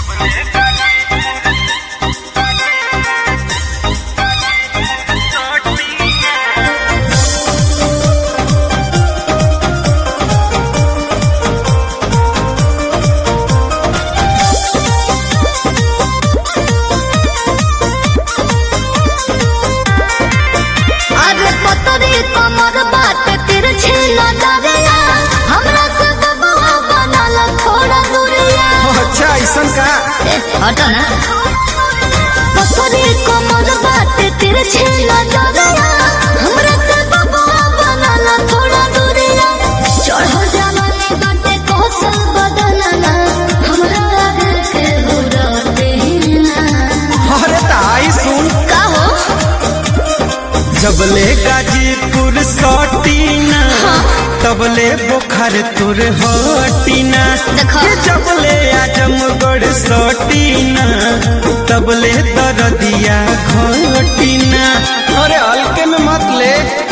अरे पतरी कमर बात तिरछी नजरिया हमरा से दबा बनल थोड़ा दूरिया अच्छा ऐसन का ए, हटो ना पतरी कमर बात तिरछी नजरिया हमरा से दबा बनल थोड़ा दूरिया चढ़ो जवानी बाटे कौशल बदलना हमरा आगे के उड़ते ना अरे ताई सुन का हो जबले गाजीपुर सटीना तबले बोखर तुर हटीना देखो। ये जबले आजमगढ़ सटीना तबले दरदिया घटीना अरे हल्के में मत ले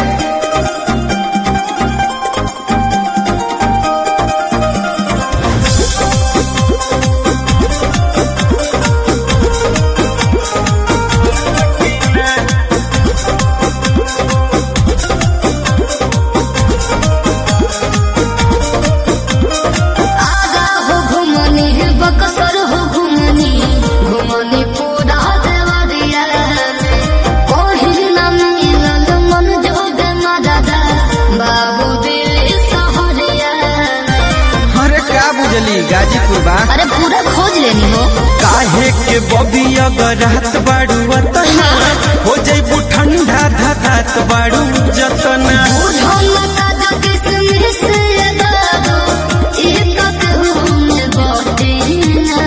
आगा हो घुमनी बकसर हो घुमनी घुमनी पूरा देवरिया कोहिल न मिलल मन जोग मददा बाबू दिल सहरिया अरे का बुझली गाजीपुर बा अरे पूरा खोज लेनी हो काहे के बबी अगर रात बाड़ू अतना हो जैबू ठंडा धधात बाड़ू जतना बुझो मता जो किसमिस ये दादो एक कहूँ बोटीना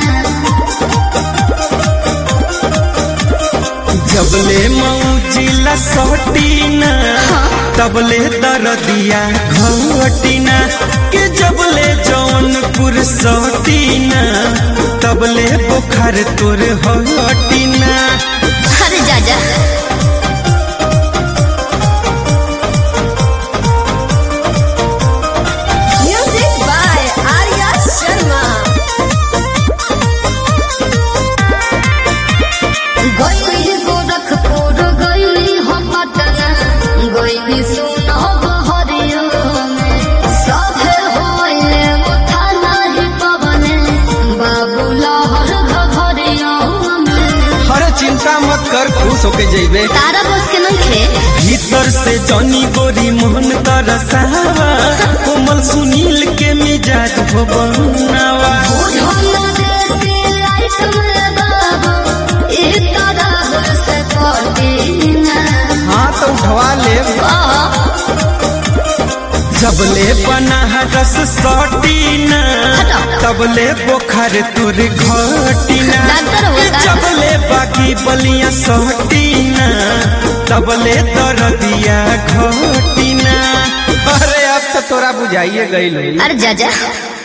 जबले मौजिला सटीना तबले दरदिया घटीना के जबले जौनपुर सटीना तबले बोखर तोर हटीना अरे जा जा Music by Arya Sharma. गई गोरखपुर गई हम पटना गई सुनो बहरियो सभे होइले मुठा नाही पवने बाबू लहर घघरियो अरे चिंता मत कर खुश होके जइबे तारा बस के नहीं खे भीतर से जनी गोरी मोहन तरसावा कोमल सुनील के मिजाज हो बनावा बुझो ना देसी लाइट में बाबू एक तरह से कटीना हाँ तो उठवा ले जबले बना रस सटीना तबले बोखर तुर घटीना डॉक्टर हो का? जबले बाकी बलिया सटीना तबले दरदिया घटीना अरे अब तो तोरा बुझाइए गई अरे जा जा